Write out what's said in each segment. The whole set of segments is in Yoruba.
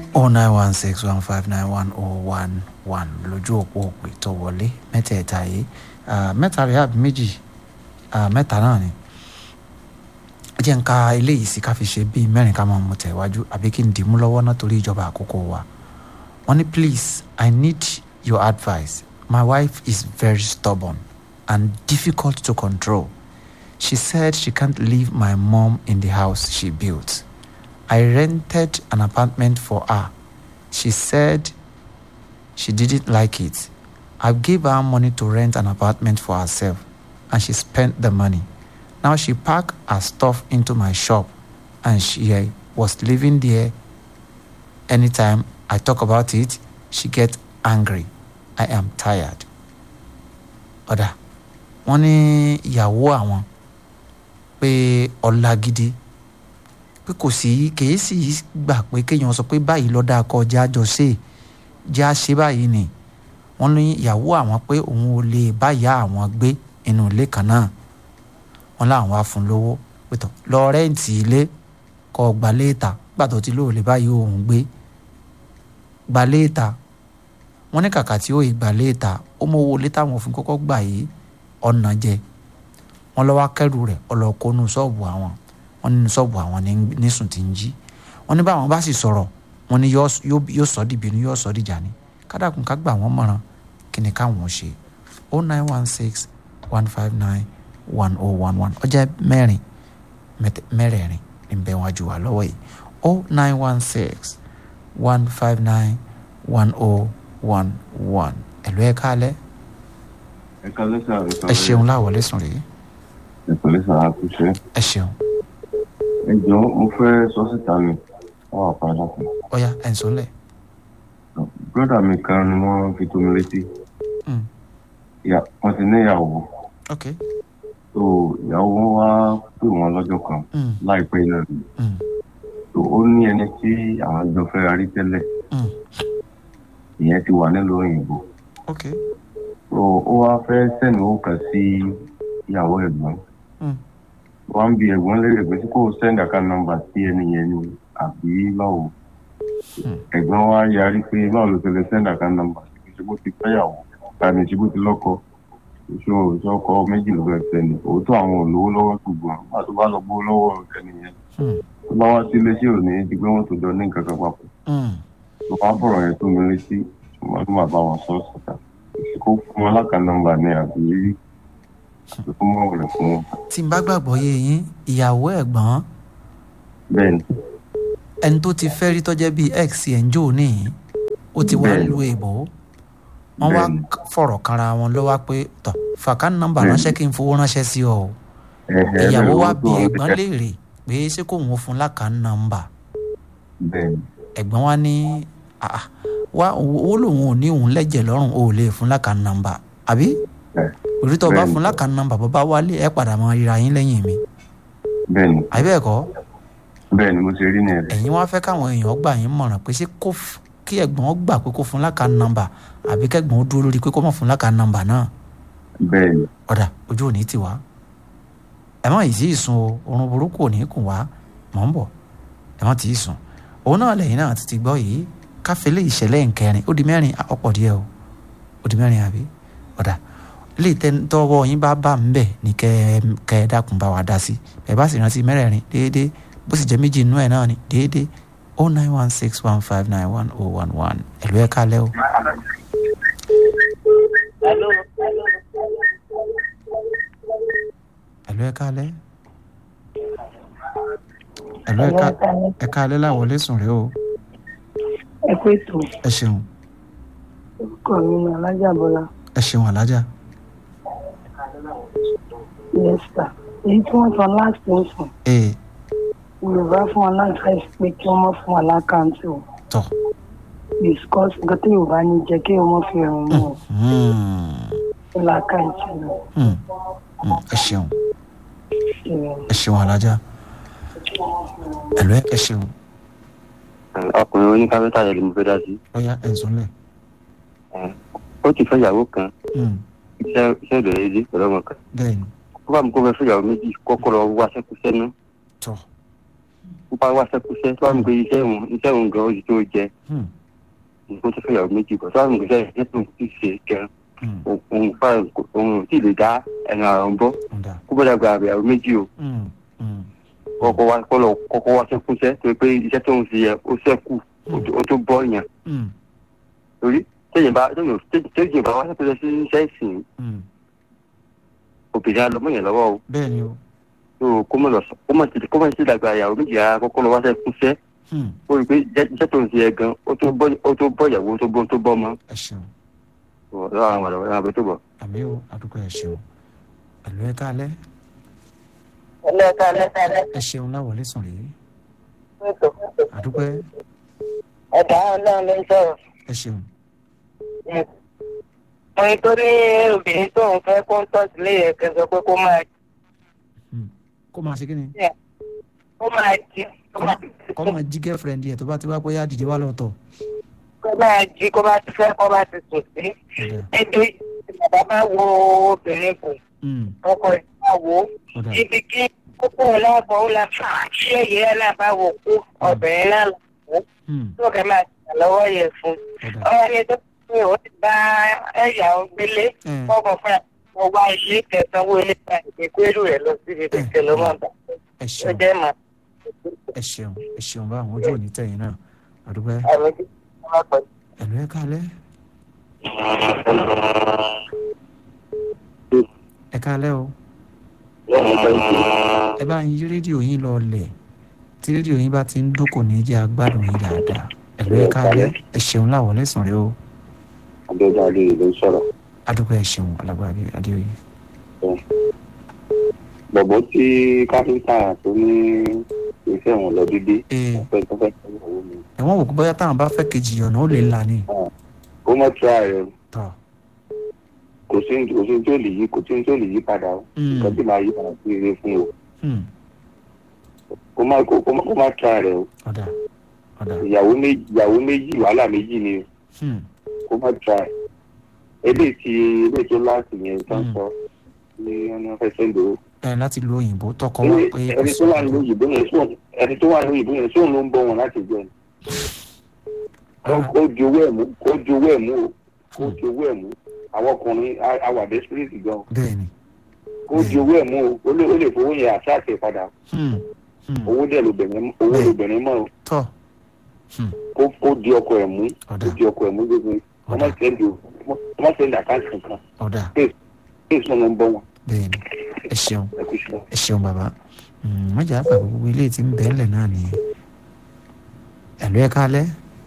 oh nine one six one five nine one oh one one lójú òpó òpè tó wọlé mẹ́tẹ̀ẹ̀ta yìí Ah, mẹ́ta rẹ̀ àbí méjì Ah, mẹ́ta náà ni ẹ jẹ́ ń ka eléyìí sí ká fi ṣe bíi mẹ́rin ká máa mú tẹ̀wájú àbí kí n dìímú lọ́wọ́ náà torí ìjọba àkókò wa wọ́n ní please i need your advice my wife is very stubborn and difficult to control she said she can't leave my mom in the house she built i rented an apartment for her she said she didn't like it i gave her money to rent an apartment for herself and she spent the money now she packed her stuff into my shop and she uh, was living there. Anytime I talk about it, she gets angry. I am tired. Ọ̀dà wọ́n ní ìyàwó àwọn pé ọ̀la gidi pé kò sí kèé sì gbà pé kéèyàn sọ pé báyìí lọ́dà kọjá jọ ṣe já ṣe báyìí ni wọ́n ní ìyàwó àwọn pé òun ò lè báyà àwọn gbé inú ilé kan náà wọn láwọn wá fún lówó pẹtọ lọ rẹǹtì ilé kọ gba léètà gbàtọ tí lóò lè báyìí òun gbé gba léètà wọn ní kàkà tí ó yìí gba léètà ó mọwó létà wọn fún kọ́kọ́ gbà yìí ọ̀nà jẹ wọn lọ́wọ́ akẹ́rù rẹ̀ ọlọ́kọ́nù ṣọ́ọ̀bù àwọn wọn nínú ṣọ́ọ̀bù àwọn ní- nísùn tí ń jí wọn ní báwọn bá sì sọ̀rọ̀ wọn ní yóò yóò sọ dìbínú yóò sọ dìjà ni kádàkùn ká gbà wọ́n mọ̀ràn kí ni káwọn ṣe oh nine one six one five nine one oh one one ọjọ́ mẹ́rin mẹ́tẹ- mẹ́rẹ̀ẹ̀rin ní bẹ́ẹ̀ wájú wa lọ́wọ́ yìí oh nine one six one five nine one oh one one ẹ̀lú ẹ̀ kálẹ̀ ẹ kálẹ́ sà ẹ ẹ kálẹ́ ṣeun láwọlé sùn rèé ẹ pẹ̀lẹ́ sà àkúṣe ẹ ṣeun ẹ jọ mo fẹ́ sọ síta ni wọn wà padà fún ọ̀ya ẹ̀ ń sọ́lẹ̀ brọ́dà mi kan ni wọ́n fi tó mi létí Mm. Ìyá- wọ́n ti níyàwó ok tó ìyàwó wọn wá pè wọ́n lọ́jọ́ kan mm. láìpẹ́ náà ni Mm. tó ó ní ẹni tí àwọn jọ fẹ́ rí tẹ́lẹ̀ Mm. ìyẹn ti wà nílùú òyìnbó ok tó ó wá fẹ́ sẹ́nu ó kàn sí ìyàwó ẹ̀gbọ́n Mm. wọ́n ń bi ẹ̀gbọ́n lérè pé tí kò sẹ́ndì àká nọ́mbà sí ẹni yẹn ni àbí báwo Hmm. ẹ̀gbọ́n wa yarí pé báwo ló ti lè sẹ́ndì àká nọ́mbà sí pé ṣe bó ti fẹ́yàwó tàbí ṣe bó ti lọ́kọ ìṣó ìṣọkọ méjì ló fẹ́ fẹ́ ni òótọ́ àwọn olówó lọ́wọ́ ṣùgbọ́n nígbà tó bá lọ gbówó lọ́wọ́ ẹni yẹn Mm. tó bá wá sí iléeṣẹ́ òní di pé wọ́n tó jọ ní nǹkan kan papọ̀ Mm. tó bá bọ̀rọ̀ yẹn tó mi létí ṣùgbọ́n tó máa bá wọn sọ síta kó fún wọn láka nọ́mbà ni àbí àbí kó mọ̀ wọlé fún wọn. tí n bá gbàgbọ́ yé yín ìyàwó ẹ̀gbọ́n bẹ́ẹ̀ ni ẹni tó ti fẹ́ rí tọ́jẹ́ bíi x ẹ̀ ń jò níyìn ó ti wá Bẹ́ẹ̀ni. lu èbó wọ́n wá Bẹ́ẹ̀ni. k- fọ̀rọ̀ kanra wọn ló wá pé tọ̀ fàkánì nọ́mbà Bẹ́ẹ̀ni. ránṣẹ́ kí n fowó ránṣẹ́ sí ọ o Ẹ̀hẹ̀, ìyàwó bẹ́ẹ̀ wa ló bi tó ẹ̀gbọ́n ẹ̀- léèrè pé ṣé kò wọ́n fún lákàánì nọ́mbà bẹ́ẹ̀ ni ẹ̀gbọ́n wa ní "Ah, ah, wá owó lòun ò ní òun lẹ́jẹ̀ lọ́rùn o ò lè fún lákàánì nọ́mbà àbí Bẹ́ẹ̀. òrítọ́ bá Bẹ́ẹ̀ni. fún lákàánì nọ́mbà bó bá wálé ẹ̀ padà mọ ríra yín lẹ́yìn mi bẹ́ẹ̀ ni àbí bẹ́ẹ̀ kọ́ bẹ́ẹ̀ ni mo ṣe rí ní ẹ̀rẹ́ ẹ̀yin wá fẹ́ káwọn èèyàn gbà yín mọ̀ràn pé ṣé kó f- kí ẹ̀gbọ́n gbà pé kó fún lákàánì nọ́mbà àbí kẹ́gbọ́n ó dúró lórí pé kó mọ̀ fún lákàánì nọ́mbà náà bẹ́ẹ̀ ni ọ̀dà ojú ò ní tì wá ẹ má yìí sí ìsun o oorun burúkú ò ní kùn wá mọ̀ ń bọ̀ ẹ má tì í sùn òun náà lẹ́yìn náà ti ti gbọ́ yìí káfílẹ̀ ìṣẹ̀lẹ̀ nkẹrin ó di mẹ́rin ah, ọ̀pọ̀ díẹ̀ o ó di mẹ́rin àbí ọ̀dà ilé tọ́wọ́ yín bá bá ń bẹ̀ ní kẹ́ ẹ- kẹ́ ẹ dákun bá wa dá sí ẹ bá sì rántí mẹ́rẹ̀ẹ̀rin déédéé bó sì jẹ́ méjì inú ẹ̀ náà ni déédéé o nine one six one five nine one oh one one ẹ̀lú ẹ̀ kálẹ̀ o. ẹ̀lú ẹ̀ kálẹ̀ ẹ̀lú ẹ̀ ká- ẹ̀ kálẹ̀ láwọlé sùn rẹ o ẹ pé tó ẹ ṣeun orúkọ mi ní alájàbọlá ẹ ṣeun alájà yẹsà èyí tí wọn sọ láti ń sùn ee yorùbá fún wa láti fẹ́ pé kí wọ́n mọ̀ fún wa lákàntì o tọ discuss nǹkan tí yorùbá ní jẹ kí wọ́n mọ̀ fi rìn mú o Hmm, fún lákàntì o hmm, hmm, ẹ ṣeun ìrìn ẹ ṣeun alájà ẹ̀lú ẹ̀ ẹ ṣeun ọkùnrin oníkápẹ́tà yẹn ni mo fẹ́ dá sí. ọ̀ya ẹ̀ ń sọ́lẹ̀ ó ti fẹ́ ìyàwó kan Hmm, iṣẹ́ iṣẹ́ ìbẹ̀rẹ̀ dé pẹ̀lú ọmọ kan. bẹ́ẹ̀ ni ó bá mi kó fẹ́ fẹ́ ìyàwó méjì kọ́kọ́ lọ wá sẹ́kù sẹ́nu. tọ ó bá wá sẹ́kúṣẹ́ tó wà mí pé iṣẹ́ òun iṣẹ́ òun gan ojú tó jẹ Hmm. nǹkan tó fẹ́ yàwó méjì bọ̀ tó wà mí pé iṣẹ́ tó ń ti ṣe gan Hmm. òun fà òun ò tí ì lè dá ẹnu àrùn bọ́ ọ̀dà kó bọ́dà gba àbẹ̀yàwó méjì o Hmm. Hmm. kọ́kọ́ wá kọ́lọ̀ kọ́kọ́ wá sẹ́kúṣẹ́ tó pé iṣẹ́ tó ń ṣe yẹ ó sẹ́kù ó tó- ó tó bọ́ yàn Hmm. torí téèyàn bá téèyàn bá wá sẹ́kúṣẹ́ sí iṣẹ́ ìsìn Hmm. obìnrin alọ́mọ yẹn lọ́wọ́ o bẹ́ẹ̀ ni o tó kó mọ̀ lọ sọ kó mọ̀ sí kó mọ̀ sí dàgbà ìyàwó méjì ara kọ́kọ́ lọ wá sẹ́kúṣẹ́ Hmm. ó rí i pé iṣẹ́ iṣẹ́ tó ń ṣe yẹ gan ó tó bọ́ ó tó bọ́ ìyàwó tó bọ́ tó bọ́ mọ́ ẹ ṣeun lọ́wọ́ àwọn àlọ́ àwọn àbẹ̀ tó bọ̀. àmì o àdúgbò ẹ ṣeun ẹ̀lú ẹ káalẹ́ ẹlẹ́ka ẹlẹ́ka ẹ ṣeun láwọlé sùn rèé ẹlẹ́ka àdúgbò ẹ ẹ̀dá ọlọ́run ló ń sọ̀rọ̀. ẹ ṣeun mo ní tó ní obìnrin tó ń fẹ́ kó ń tọ́sí lé yẹ kẹ́ sọ pé kó máa kó máa ṣe kí ni kó máa jí kó máa kó máa jí girlfriend yẹ tó bá ti wá pé yá dìde wá lọ́tọ̀ kó máa jí kó bá ti fẹ́ kó bá ti sùn sí. ọ̀dà ẹjọ́ bàbá máa wo obìnrin kù Hmm. ọkọ ẹ̀ máa wò ó ọ̀dà ibi kí kókó ọlọ́bọ̀ ó la fà á ṣé èyí ẹ̀ náà bá wò kú obìnrin náà lò ó Hmm. tó kẹ́ máa ṣàlọ́wọ́ yẹ fún un. ọ̀dà ọ̀rọ̀ ni tó pé ó ti bá ẹ̀yà ògbélé ẹ fọ́kàn fún ẹ̀ mo wá ilé kẹsànwó ilé ìgbà ìgbékúrú rẹ̀ lọ síbi kẹ̀kẹ́ ló máa bá ẹ ó ṣeun jẹ́ màá ẹ ṣeun ẹ ṣeun bá àwọn ojú òní tẹ̀yìn náà àdúgbò ẹ àmì tí wọ́n máa pẹ̀lú. ẹ̀lú ẹ káalẹ́ ẹ káalẹ́ o ẹ bá ń yí rédíò yín lọ lẹ̀ tí rédíò yín bá ti ń dún kò ní jẹ́ agbádùn yín dáadáa ẹ̀lú ẹ káalẹ́ ẹ ṣeun láwọlé sùn rèé o àbẹ̀dá lè ló ń sọ̀rọ̀. àdúgbò ẹ ṣeun alágbára adéoyè bọ̀bọ̀ tí káfíńtà tó ní iṣẹ́ wọn lọ dídí ee ọ̀pẹ tó fẹ́ sọ owó mi. ẹ̀wọ̀n wò kó bóyá táwọn bá fẹ́ kejì ọ̀nà ó lè là ní ó mọ̀ tíra rẹ̀ tọ́ kò sí kò sí tó lè yí kò sí tó lè yí padà o Hmm. nǹkan tí màá yí padà sí ire fún o Hmm. kó má kó kó má kó má tíra rẹ̀ o ọ̀dà ọ̀dà ìyàwó méjì ìyàwó méjì wàhálà méjì ni o Hmm. kó má tíra rẹ̀ eléyìí tí eléyìí tó láti yẹn tó ń Hmm. sọ ní wọn ní wọn fẹ́ sẹ́ńdò o. ẹ láti lo òyìnbó tọkọ wá pé ẹni tó wà ní òyìnbó yẹn sóun ẹni tó wà ní òyìnbó yẹn sóun ló ń bọ wọn láti jẹ ni. ó di owó ẹ̀ mú ó di owó ẹ̀ mú o ó di owó ẹ̀ mú àwọn ọkùnrin á- á wà desperate gan bẹ́ẹ̀ ni ó di owó ẹ̀ mú o ó lè ó lè fowó yẹn àṣàṣe padà Hmm. Hmm. owó dẹ̀ lóbìnrin owó Bẹ́ẹ̀. lóbìnrin mọ́ o tọ́ Hmm. kó kó di ọkọ ẹ̀ mú ọ̀dà kó di ọkọ ẹ̀ mú gbogbo wọ́n má sẹ́ndì o wọ́n má sẹ́ndì àkáǹtì kankan ọ̀dà kí èso ló ń bọ́ wọn bẹ́ẹ̀ ni ẹ ṣeun ẹ kú sí wọn. ẹ ṣeun bàbá Hmm, wọ́n jà àgbà gbogbo ilé tí ń bẹ́ẹ̀ lẹ̀ náà nìyẹn ẹ̀lú ẹ káalẹ́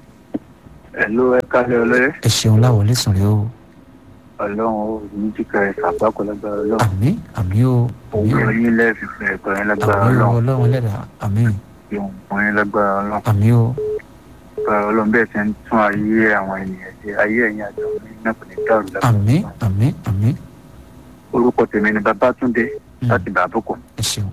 ẹ̀ló ẹ̀ka lé ọlọ́yẹ ẹ ṣeun láwọlé sùn rèé o ọlọ́run ó ní jíkà ẹ̀ sàgbákò lágbára ọlọ́run àmì àmì o àmì o òun yín lẹ́ẹ̀fì fún ẹ̀tọ́ yín lágbára àmì o ọlọ́run ọlọ́run ẹlẹ́dàá àmì ìhùn fún yín lágbára ọlọ́run àmì o lágbára ọlọ́run bẹ́ẹ̀ ti ń tún ayé àwọn ènìyàn ṣe ayé ẹ̀yìn àjọ mi náà kò ní dàrú lágbára àmì ọlọ́run. àmì àmì orúkọ tèmi ni babátúndé Hmm. láti bàbúkọ ẹ ṣeun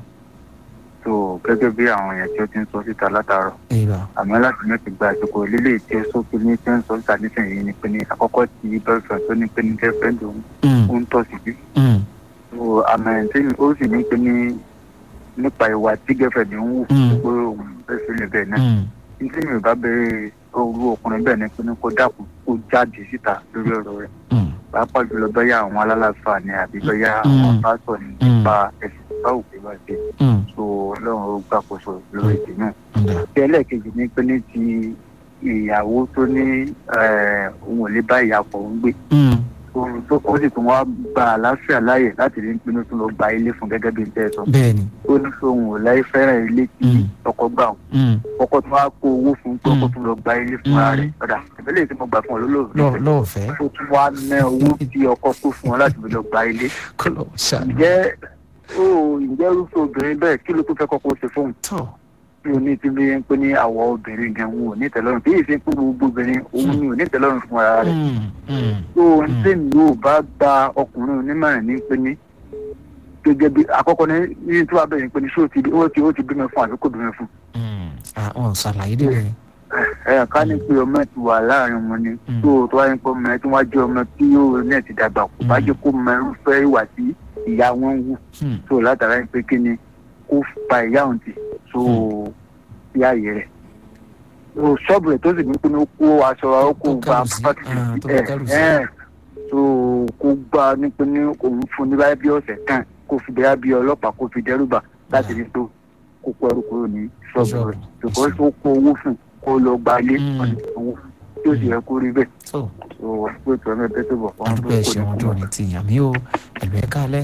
tó gẹ́gẹ́ bí àwọn èèyàn tí ó ti ń sọ síta látàárọ̀ ìrà àmọ́ láti ní ti gba àsìkò lílé tí ó sókè ní tí ó ń sọ síta nísìnyí ni pé ní àkọ́kọ́ ti boyfriend tó ní pé ní girlfriend òun Hmm. ó ń tọ̀ sí bí Hmm. so àmọ́ tí ó sì ní pé ní nípa ìwà tí girlfriend ń wù Mm. pé òun fẹ́ sílẹ̀ bẹ́ẹ̀ náà Hmm. tí mi ò bá bẹ̀rẹ̀ orú ọkùnrin bẹ́ẹ̀ ni pé ní kó dákun kó jáde síta lórí ọ̀rọ̀ rẹ̀ Hmm. pàápàá jùlọ bẹ́yà àwọn alálàáfà ni àbí bẹ́yà Mm. àwọn pásọ̀ ni Mm. nípa ẹ̀sìn báwo pé bá dé Hmm. so ọlọ́run ó gbàkóso lórí èdè náà. ọ̀dà tí ẹlẹ́ẹ̀kejì ni pé ní ti ìyàwó tó ní eh, òun ò lè bá ìyàpọ̀ ń gbé Hmm. ohun tó ó sì tún wá gba àlàáfíà láàyè láti rí pinnu tó lọ gba ilé fún gẹ́gẹ́ bí n tẹ́ ẹ sọ. bẹ́ẹ̀ ni ó ní sóhun ò láì fẹ́ràn ilé tí Mm. ọkọ gbà wọn Hmm. ọkọ tó wá kó owó fún pé ọkọ Mm. tó lọ gba ilé fún ara Mm. rẹ̀ ọ̀dà ìbílẹ̀ tí mo gbà fún ọ lọ lólóòrùn lọ́ọ̀fẹ́ ó tún wá ná owó tí ọkọ kó fún ọ láti fi lọ gba ilé kó lọ ṣàánú ǹjẹ́ ó ǹjẹ́ irúfẹ́ obìnrin bẹ́ẹ̀ kí ló tó fẹ́ kọ́kọ́ ṣe fóun tọ́ tí o ní ti bí ń pè ní àwọ̀ obìnrin gan òun ò ní tẹ́lọ́rùn bí èsì pé gbogbo obìnrin òun ni ò ní tẹ́lọ́rùn fún ara rẹ̀ Hmm. Hmm. tó ń tèmi ò bá gba ọkùnrin onímọ̀ràn ní pé ní gẹ́gẹ́ bí àkọ́kọ́ ní ní tí wàá bẹ̀rẹ̀ ní pé ní ṣé ó ti ó ti ó ti bímọ fún àbí kò bímọ fún Hmm. Ah, wọn ò ṣàlàyé débẹ̀ ẹ ká ní pé ọmọ ti wà láàrin wọn ni Mm. tó tó wáyé pé ọmọ ẹ tí wọ́n jẹ́ ọmọ tí yóò ní ẹ̀ ti dàgbà kò bá Mm. jẹ́ kó mọ irúfẹ́ ìwà tí ìyá wọn ń wù Hmm. tó látara pé kí ni kó fa ìyá òun tì tó sí ààyè rẹ̀ so ṣọ́ọ̀bù rẹ̀ tó sì ní pé ó kó aṣọ ó kó Tó gba kẹrù sí, pátí ah, tó ẹ̀ kẹrù sí. ẹ̀ so kó gba ní pé ní òun fún ní báyìí bí ọ̀sẹ̀ kan kó fi bẹ́ẹ̀ bí ọlọ́pàá kó fi dẹ́rùbà láti rí tó kó kó ẹrù kúrò ní ṣọ́ọ̀bù rẹ̀ because ó kó owó fún kó lọ gba ilé Mm. wọn ní owó tí ó sì yẹ kó rí bẹ́ẹ̀ tó so wọ́n pé tí wọ́n bẹ́ẹ̀ tó bọ̀ fún adúgbò ẹ ṣeun ọjọ́ ní ti yàn mí o ẹ̀lú ẹ kálẹ̀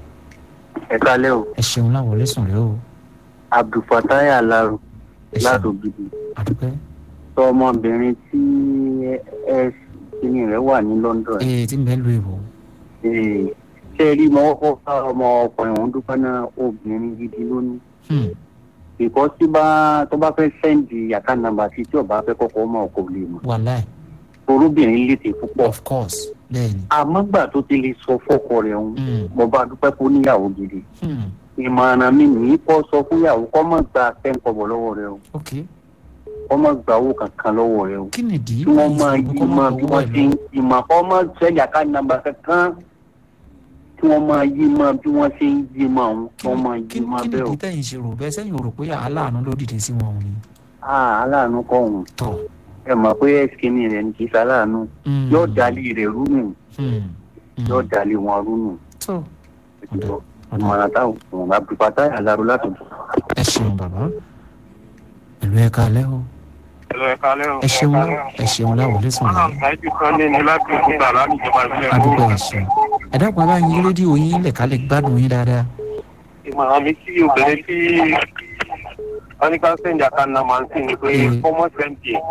ẹ kálẹ̀ o ẹ ṣeun láwọlé sùn rẹ o abdulfatai alaro ẹ ṣeun látògidì adúgbò ọmọbìnrin tí ẹ kíní rẹ̀ wà ní London ẹ tí ń bẹ lu èbò Eh, ṣe rí mọ ọkọ bá ọmọ ọkùnrin òun dúpẹ́ náà obìnrin gidi lónìí ìkọ́ tí bá tó bá fẹ́ sẹ́ǹdì yàtá nàmbà sí tí ọba fẹ́ kọ́kọ́ mọ̀ kò lè mọ̀ wàláì orúbìnrin létè púpọ̀ of course bẹ́ẹ̀ ni àmọ́ gbà tó ti lè sọ fọ́kọ rẹ̀ òun Hmm, mo bá dúpẹ́ kó níyàwó gidi hmm, ìmọ̀ràn mi nìyí kọ́ sọ fúnyàwó kọ́ mọ̀ gba sẹ́ńkọ̀bọ̀ lọ́wọ́ rẹ̀ o ok kọ́ mọ̀ gba owó kankan lọ́wọ́ rẹ̀ o kí nìdí kí wọ́n máa yí mọ́ bí wọ́n ti ń ìmọ̀ kọ́ mọ̀ sẹ́yà ká nàmbà kankan kí wọ́n máa yí mọ́ bí wọ́n ṣe ń yí mọ́ òun kí wọ́n máa kí yí mọ́ kí bẹ́ẹ̀ o. nìdí tẹ̀yìn ṣe rò bẹ́ẹ̀ sẹ́yìn rò pé aláàánú ló dìde sí wọn ni Ah, aláàánú kọ́ òun tọ̀ ẹ mọ̀ pé ẹ̀sìkìnì rẹ̀ ní kì í ṣaláàánú hmm, yóò dalí rẹ̀ rúnù hmm, hmm, yóò dalí wọn rúnù. tó ọ̀dà ọ̀dà ìmọ̀ràn táwọn ọ̀hún àbùkátà àlárò láti bọ̀. ẹ ṣeun bàbá ẹ̀lú ẹ kálẹ̀ o Ẹ̀rọ ẹ̀ka lẹ́rù. ẹ ṣeun ẹ ṣeun láwọlé sùn rẹ Ọlọ́run ṣáájú Sunday ní láti òkúta láti ìjọba ìbílẹ̀ adúgbò Èkó. ẹ ṣeun ẹ dákun ẹ bá yín rédíò yín lẹ̀ ká lè gbádùn yín dáadáa Ìmọ̀ràn mi sí obìnrin tí wọ́n ní ká sẹ́ǹdì àkànnà máa ń sìn ní pé Mm. fọ́mọ́ sẹ́ǹdì ẹ̀.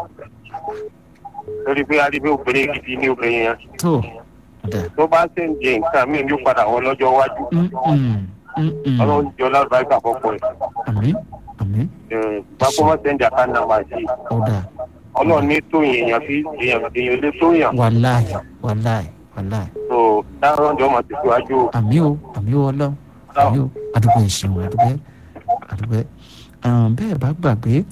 Lórí pé adébẹ́ obìnrin gidi ní obìnrin yẹn. tó ọ̀dà Tó bá sẹ́ǹdì ẹ̀ nǹkan mí ní padà wọ lọ́jọ́ iwájú. mm, mm, mm, mm. Ọlọ́run jọ lálùbáríkà fọ́pọ̀ ẹ̀. àmín àmín Bá fọ́mọ́ sẹ́ǹdì àkànnà máa ṣe. ọ̀dà Ọlọ́run ní tó èèyàn sí èèyàn èèyàn lé tó yàn. wàláì wàláì wàláì So dáhùn ọjọ́ máa ti síwájú. àmì o àmì o ọlọ́run àmì o àdúgbò ìṣeun àdúgbò àdúgbò bẹ́ẹ̀ bá gbàgbé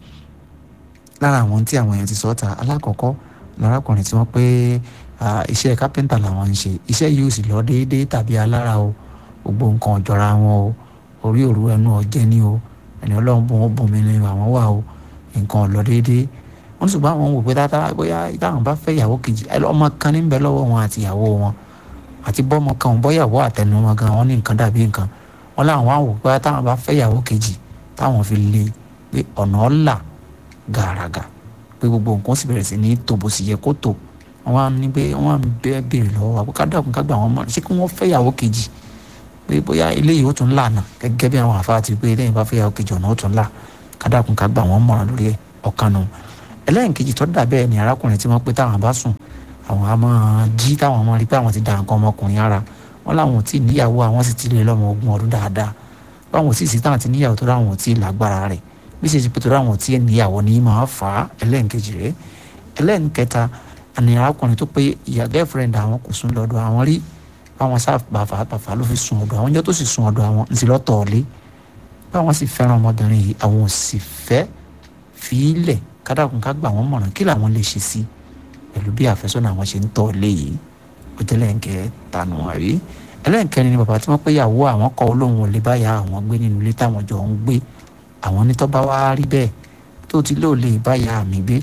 lára àwọn tí àwọn èèyàn ti sọ ta alákọ̀ọ́kọ́ lárakùnrin tí wọ́n pé ah, iṣẹ́ kápẹ́ńtà làwọn ń ṣe iṣẹ́ yìí ò sì lọ déédéé tàbí alára o gbogbo nǹkan ọ̀jọ̀ra wọn o orí òru ẹnu ọ̀jẹ́ ni o ẹni ọlọ́run bùn ó bùn mí ni àwọn wà o nǹkan ò lọ déédéé wọ́n sì bá àwọn wò pé dáadáa bóyá táwọn bá fẹ́ ìyàwó kejì ẹ lọ́mọ kan ní bẹ lọ́wọ́ wọn àti ìyàwó wọn àti bọ́mọ kan bọ́yàwó àtẹnumọ́ gan wọn ní nǹkan dàbí nǹkan wọn làwọn á wò pé táwọn bá fẹ́ ìyàwó kejì táwọn fi lè pé ọ̀nà ọ̀là gàràgà pé gbogbo nǹkan sì bẹ̀rẹ̀ sí ní tò bó sì yẹ kó tò wọn wá ní pé wọn á bẹ́ẹ̀ béèrè lọ́wọ́ wa pé ká dàkún ká gbà wọn mọ̀ ṣé kí wọ́n fẹ́ ìyàwó kejì pé bóyá eléyìí ó tún lànà gẹ́gẹ́ bí àwọn àfa ti pé eléyìí bá fẹ́ ìyàwó kejì ọ̀nà ó tún là ká dàkún ká gbà wọ́n mọ̀ràn lórí ẹ̀ ọ̀kan nù ẹlẹ́yìnkejì tó dà bẹ́ẹ̀ ni arákùnrin tí wọ́n pé táwọn bá sùn àwọn a máa jí táwọn máa rí pé àwọn ti da nǹkan ọmọkùnrin ara wọn làwọn ò tí ì níyàwó àwọn sì ti lè lọ́mọ ogún ọdún dáadáa báwọn ò sì sí táwọn ti níyàwó tó ráwọn ò tí ì lágbára rẹ̀ bí ṣe ti pé tó ráwọn ò tí ì níyàwó ní máa fà á ẹlẹ́yìnkejì rẹ̀ ẹlẹ́yìnkẹta ni arákùnrin tó pé ìyá girlfriend àwọn kò sùn lọ́dọ̀ àwọn rí báwọn sá bàfà bàfà ló fi sùn ọ̀dọ̀ àwọn jẹ́ tó sì sùn ọ̀dọ̀ àwọn ntì lọ́tọ̀ọ̀lé báwọn sì fẹ́ràn ọmọbìnrin yìí àwọn ò sì fẹ́ fi í lẹ̀ kádàkùn ká gbà wọ́n mọ̀ràn kí làwọn lè ṣe sí pẹ̀lú bí àfẹ́sọ́nà àwọn ṣe ń tọ̀ lé yìí ó jẹ́ lẹ́ǹkẹ́ tànù àrí ẹlẹ́ǹkẹ́ni ni bàbá tí wọ́n pé ìyàwó àwọn kọ́ olóhùn ò lè báyà àwọn gbé nínú ilé táwọn jọ ń gbé àwọn nítọ́ bá wá rí bẹ́ẹ̀ tó ti lóò lè báyà mi gbé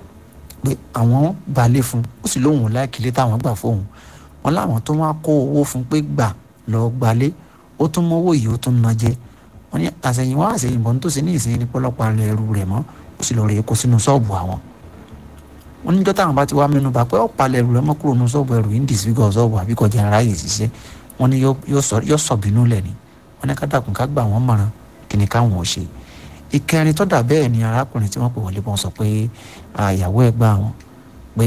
pé àwọn balẹ̀ fún ó sì lóhùn láìkílé táwọn gbà fóun wọn láwọn tó wá kó owó fún pé gbà lọ gbalé ó tún mọ́wọ́ yìí ó tún ná jẹ wọn ní àṣẹyìnwá àṣẹyìnbọn tó ṣe ní ìsinyìí ní pọ́lọ́pàá rẹ̀ ẹrù rẹ̀ mọ́ ó sì lọ rèé kó sínú ṣọ́ọ̀bù àwọn wọn níjọ́ táwọn bá ti wá mẹ́nu bà pé ó palẹ̀ ẹrù rẹ̀ mọ́ kúrò nínú ṣọ́ọ̀bù ẹrù yìí ń dìsígọ̀ ṣọ́ọ̀bù àbí kọjá ara yìí ṣiṣẹ́ wọn ní yóò sọ bínú lẹ̀ ni wọn ní kádàkùn ká gbà wọ́n mọ̀ràn kí ni káwọn ò ṣe ìkẹrin tó dà bẹ́ẹ̀ ni arákùnrin tí wọ́n pè wọlé bọ́n sọ pé àyàwó ẹ̀ gbà wọn pé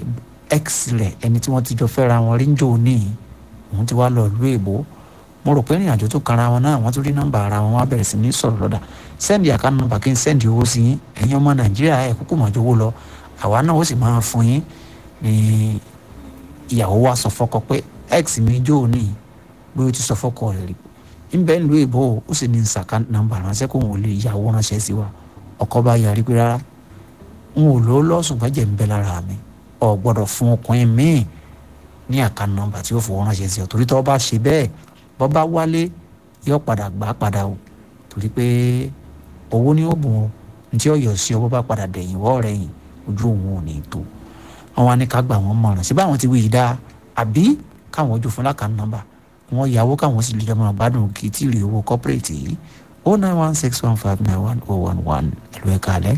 x rẹ̀ ẹni tí wọ́n ti jọ fẹ́ra wọn rí ń jò ní òun ti wá lọ ìlú èbó mo rò pé ìrìn àjò tó kanra wọn náà wọ́n tún rí nọ́mbà ara wọn wá bẹ̀rẹ̀ sí ní sọ̀rọ̀ lọ́dà sẹ́ndì àká nọ́mbà kí n sẹ́ndì owó sí yín ẹ̀yin ọmọ nàìjíríà ẹ̀ kúkú mọ̀ jówó lọ àwa náà ó sì máa fún yín ní ìyàwó wa sọ fọ́kọ pé x mi jò ní bí ó ti sọ fọ́kọ rẹ̀ rí nbẹ ń lu èbó ó sì ní nsàká nọ́mbà ránṣẹ́ kó wọn ò lè yàwó ránṣẹ́ sí wa ọkọ bá yarí pé rárá n ò lò ó lọ́sùn gbẹ́jẹ̀ ń bẹ lára mi ọ̀ gbọ́dọ̀ fún ọkùnrin míì ní àká nọ́mbà tí ó fowó ránṣẹ́ sí ọ torí tó bá ṣe bẹ́ẹ̀ bọ́ bá wálé yóò padà gbà padà o torí pé owó ni ó bùn o ntí ọ̀yọ́ sí ọwọ́ bá padà dẹ̀yìn wọ́ rẹ̀ yìn ojú òun ò ní tó wọn wá ní ká gbà wọ́n mọ̀ràn síbẹ̀ àwọn ti wí yìí dáa àbí káwọn ojú fún lákàánú nọ́mbà wọn yàwó káwọn sì lè jẹ́ mọ́ àbádùn kì í tí ì rí owó corporate yìí o nine one six one five nine one oh one one ẹ̀lú ẹ̀ka alẹ́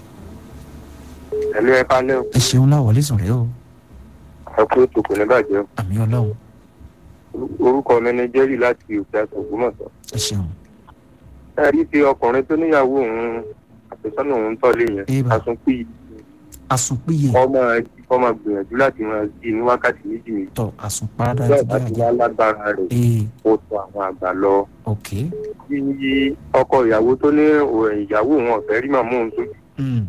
ẹ̀lú ẹ̀ka lẹ́ o ẹ ṣeun láwọlé sùn rẹ o ẹ kú ètò kò ní bàjẹ́ àmì ọlọ́run o orúkọ mi ni jerry láti òkè àtọ̀gbọ́mọ̀sán. ẹ ṣeun ẹ rí i pé ọkùnrin tó níyàwó òun àfẹ́sọ́nà òun tọ́lé yẹn Eba. àsunkún àsùnpìyẹ ọmọ ọmọ gbìyànjú láti máa jí ní wákàtí méjì méjì tọ àsùnpárádá bẹ́ẹ̀ ti bá jẹ́ ti àjẹ́ wá lágbára rẹ̀ ee ó tọ àwọn àgbà lọ. ok bí ọkọ ìyàwó tó ní òun ìyàwó òun ọ̀fẹ́ rí màmú òun tó mm.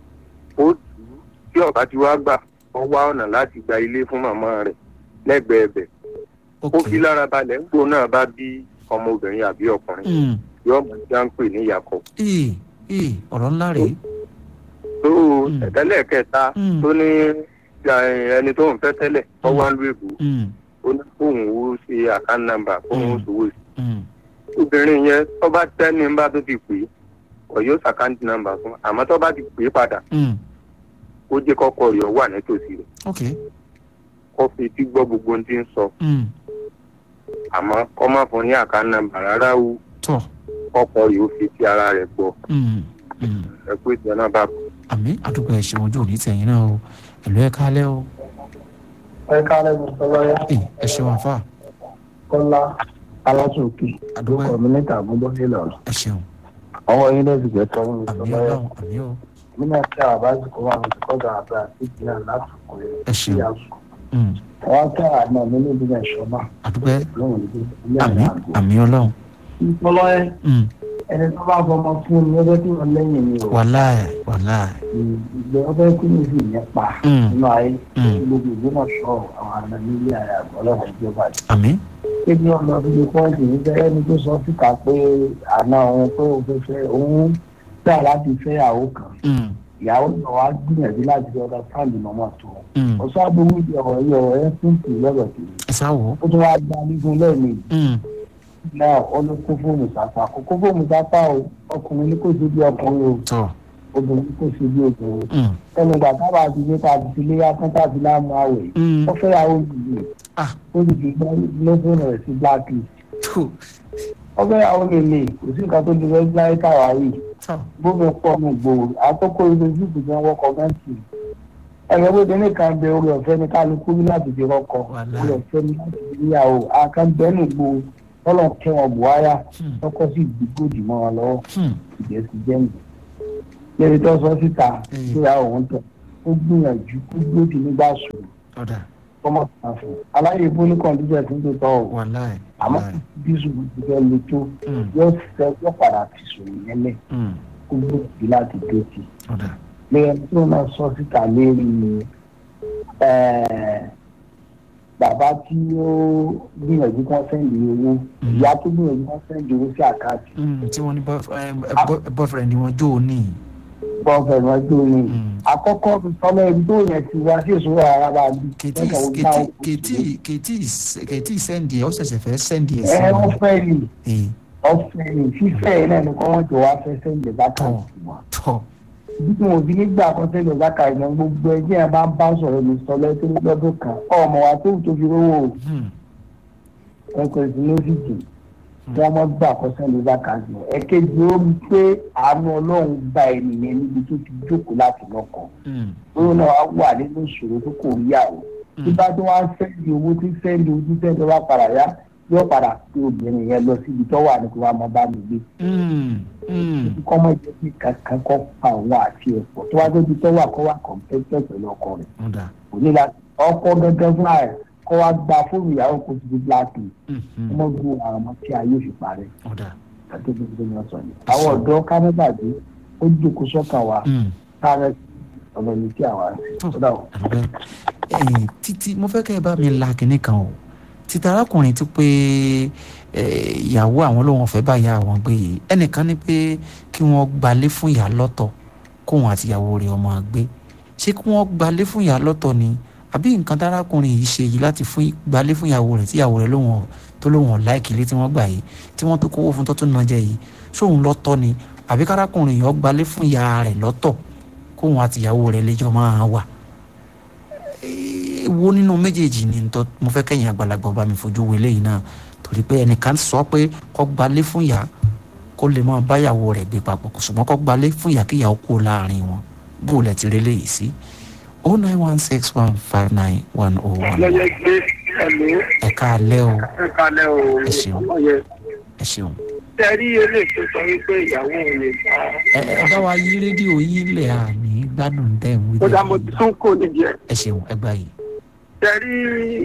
ó tù ú tí ọ̀bá ti wá gbà wọ́n wá ọ̀nà láti gba ilé fún màmá rẹ̀ lẹ́gbẹ̀ẹ́ bẹ̀. ok ó fi lára balẹ̀ ń gbó náà bá bí ọmọbìnrin àbí ọkùnrin mm. yóò mọ̀ já ń pè ní ìyàkọ̀. ee ee ọ̀rọ̀ ńlá rèé tó Mm. ẹ̀tẹ́lẹ̀ kẹta Mm. tó ní eh, ẹni tó ń fẹ́ tẹ́lẹ̀ tó Mm. wá ń lu èbó mm. ó ní kóun ó ṣe àkáǹtì nàmbà kóun ó Mm. ṣòwò sí. mm. obìnrin yẹn tó bá tẹ́ni ń bá tó ti pè é kò yóò ṣàkáǹtì nàmbà fún àmọ́ tó bá ti pè é padà mm. ó jẹ́ kọ́kọ́ rẹ̀ wà nítòsí rẹ̀ ok kó fi tí gbọ́ gbogbo ohun tí ń sọ mm. àmọ́ kó má fún ní àkáǹtì nàmbà rárá o tọ kọ́kọ́ rẹ̀ ó fi ti ara rẹ̀ gbọ́ mm. mm. ẹ pé ìtàn náà bá kú. àmì àdúgbò ẹ ṣeun ojú òní tẹ̀yìn náà o ẹ̀lú ẹ̀ka alẹ́ o ẹ káàlẹ́ mi sọ lọ́yà ee ẹ ṣeun àfà kọ́lá alásòkè àdúgbò lókọ̀ mi níta àbúgbọ́ nílọ̀ ẹ ṣeun àwọn yín lẹ́sìn jẹ́ tọ́wọ́ mi sọ àmì lọ́yà ọlọ́run àmì o nínú ẹ̀ka àbáṣekọ̀ wà ní kọ́dà àbẹ́ àti ìpínlẹ̀ látòkò rẹ̀ ẹ ṣeun ìyàsù mm. àwọn kẹ́ àná mi ní ìdílé ìṣọ́mà àdúgbò ẹ lóhùn ní ilé àmì àgbà. àmì ọlọ́run ìpọlọ́yẹ mm. ẹni tó bá fọmọ fún mi ọjọ́ tí wọ́n lẹ́yìn mi ò wàláì wàláì ìgbẹ́ ọbẹ̀ kí ni sì nípa Mm. nínú ayé Mm. gbogbo ìgbìmọ̀ sọ àwọn àna nílé àyà ọlọ́run ìjọba yìí. àmì kébi ọ̀nà bíi pọ́ǹsì ní bẹ́ẹ̀ ni tó sọ síta pé àna òun pé òun fẹ́ fẹ́ òun gbà láti fẹ́ ìyàwó kan mm. ìyàwó náà wá gbìyànjú láti fi ọ̀dọ̀ fáàlì mọ́mọ́ tó mm. ọ̀sán agbowó ìdí ọ̀rọ̀ yìí ọ̀rọ̀ ẹ̀ fún tì lọ́rọ̀ kiri ẹ sáwọ́ ó tún wá gba nígun lẹ́ẹ̀mejì mm. náà ó ní kó fóònù sápá kó kó fóònù sápá o ọkùnrin ní kò sí bí ọkùnrin o tọ obìnrin ní kò sí bí obìnrin mm. ẹnu ìgbà tábà ti gbé tàbí ti lé yàtọ̀ tàbí láàmú àwẹ̀ mm. ó fẹ́ yàwó yìí ah ó sì fi gbọ́ lọ́sọ̀nà rẹ̀ sí blacklist tó ó fẹ́ yàwó lèlè kò sí nǹkan tó lè fẹ́ láyé káwá yìí tọ gbogbo pọ̀ nù gbòòrò àtọ́kọ́ ilé yìí jẹ́ wọ́kọ̀ gẹ́ǹtì ẹ̀rọ gbogbo nìkan bẹ orí ọ̀fẹ́ ní kálukú rí láti fi rọ́kọ̀ Wàláhì. orí ọ̀fẹ́ ní láti fi níyàwó àkànbẹ́nù gbòòrò tọ́lọ̀ kẹwọn buhaya Hmm. tọkọ sí ìdìgbòdì mọ́ wọn lọ́wọ́ Hmm. ìjẹ́ ti jẹ́ mi. lẹ́yìn tó sọ síta Hmm. tó yà òun tọ̀ ó gbìyànjú kó gbòdì nígbà sùn ọ̀dà ọmọ kan fún un aláyè bólú kọ́ndíṣẹ̀ tó ń tó tọ́ ọ wàláì àmọ́ wàláì bí sùn ti fẹ́ le tó mm. yóò fẹ́ yóò padà fi sùn yẹn lẹ̀ mm. kó gbòdì láti dé ti ọ̀dà lẹ́yìn tó náà sọ síta lérí ẹ̀ẹ́, bàbá tí ó gbìyànjú kan sẹ́ndì owó Mhm. ìyá tó gbìyànjú kan sẹ́ndì owó sí àkáàtì Mm. tí wọ́n ní boyf- eh, eh, boy- boyfriend wọn jó o ní bọ́ọ̀fẹ̀ wọn jó ni Mm. àkọ́kọ́ fi sọ́lọ́ ibi tó yẹn ti wá sí ìṣòro ara bá bí kètì kètì kètì kètì kètì sẹ́ndì ẹ̀ ó ṣẹ̀ṣẹ̀ fẹ́ sẹ́ndì ẹ̀ sí ẹ wọn. wọ́n fẹ́ ni ee ọ̀fẹ́ ni fífẹ́ yẹn náà ni kọ́ wọ́n jọ wá fẹ́ sẹ́ndì lákàtì wọn. tọ́ bí wọn ò fi nígbà kan sẹ́ndì lákàtì wọn gbogbo ẹgbẹ́ yẹn bá ń bá sọ̀rọ̀ ní sọ́lọ́ tó lọ́dún kan ọmọ wa tó tó fi rówó o. Hmm. ẹ̀kọ́ ìsinlósìtì wọ́n mọ́ gbà kọ́sẹ́ ló bá kà sí. ẹ̀kejì ó rí pé àánú ọlọ́run bá ènìyàn níbi tó ti jókòó láti lọ́kọ̀. Hmm. lóun náà wá wà nínú ìṣòro tó kò rí àwọ̀. tí bá tó wá ń sẹ́ndì owó tí sẹ́ndì owó tí sẹ́ndì wá padà yá yóò padà pé obìnrin yẹn lọ síbi tó wà ní kó wá mọ bá mi gbé. Hmm. Hmm. kọ́ mọ́ jẹ́ kí kankan kọ́ pa òun àti ẹ̀pọ̀ tó wá débi tó wà kọ́ wà kọ̀ǹpẹ́tẹ̀ pẹ̀lú ọkọ rẹ̀. ọ̀dà kò ní la ọkọ gẹ́gẹ́ fúnra rẹ̀ kọ́ wá gba fóònù ìyàwó kó ti di blacklist Mhm. ọmọ gbogbo àwọn ọmọ tí ayé fi parẹ́ ọ̀dà àti gbogbo ní ọ̀sán ni. àwọn ọ̀dọ́ kámẹ́bàdé ó jókòó sọ́kàn wa Hmm. sáré ọ̀nà ní tí àwa tó ó dà o. àdúgbò ẹ̀yìn títí mo fẹ́ kẹ́ ẹ bá mi la kinní kan o títa arákùnrin ti pé eh, ìyàwó àwọn lòun ọ̀fẹ́ bá ìyá àwọn gbé yìí ẹnìkan ní pé kí wọ́n gbalé fún ìyá lọ́tọ̀ kóun àti ìyàwó rẹ̀ ọmọ gbé ṣé kí wọ́n gbalé fún ìyá lọ́tọ̀ ni àbí nǹkan tárákùnrin yìí ṣe yìí láti fún gbalé fún ìyàwó rẹ̀ tí ìyàwó rẹ̀ lòun tó lòun láìkì ilé tí wọ́n gbà yìí tí wọ́n tó kówó fún tó tún náà jẹ yìí sóun lọ́tọ̀ ni àbí kárákùnrin yìí ó gbalé fún ìyá rẹ̀ lọ́tọ̀ kóun àtìyàwó rẹ̀ lẹ́jọ́ máa wà wo nínú méjèèjì ni ntọ́ mo fẹ́ kẹ́yìn àgbàlagbà ọba mi fojú wo eléyìí náà torí pé ẹnìkan sọ pé kó gbalé fún ìyá kó lè máa báyàwó rẹ̀ gbé papọ̀ ṣùgbọ́n kó gbalé fún ìyá kí ìyàwó kú láàrin wọn bó lẹ̀ ti rélé yìí sí o nine one six one five nine one oh one lọ́yẹ̀ gbé ẹ̀mí ẹ̀ka alẹ́ o ẹ̀ka lẹ́ o Ẹ ṣeun. ọmọ yẹn. ẹ ṣeun. tẹ́rí eléyìí tó sọ wípé ìyàwó òun lè bá ẹ ẹ bá wa yí rédíò yín lẹ̀ àmì gbádùn tẹ̀ ń wí ó dá mo lẹ́yìn náà. tún kò nídìí ẹ̀. ẹ ṣeun ẹ gbà yìí. tẹ́rí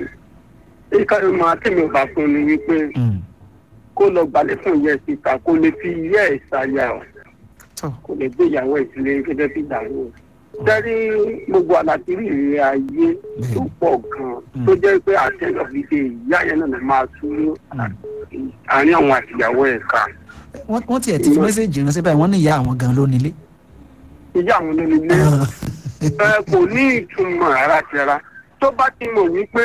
ìkànnì máa tẹ̀mí ọba fún ni wípé Mm. kó lọ gbalẹ̀ fún ìyá ẹ̀ síta kó lè fi ìyá ẹ̀ ṣàyà ọ̀ tọ́ kó lè gbé ìyàwó ẹ̀ sílé gẹ́gẹ́ bí ìyàwó ẹ̀. tẹ́rí gbogbo àlàkìrí ìrìn ayé tó pọ̀ gan-an tó jẹ́ pé àtẹ́lẹ̀ òfìdè ìyá yẹn náà máa tú Mm. àárín àwọn àtìyàwó ẹ̀ ká. wọ́n wọ́n tiẹ̀ ti fi mẹ́sẹ̀gì ránṣẹ́ báyìí wọ́n ní ìyá àwọn gan ló nílé. ìyá àwọn onílé ẹ kò ní ìtumọ̀ rárá tẹ́ra tó bá ti mọ̀ wípé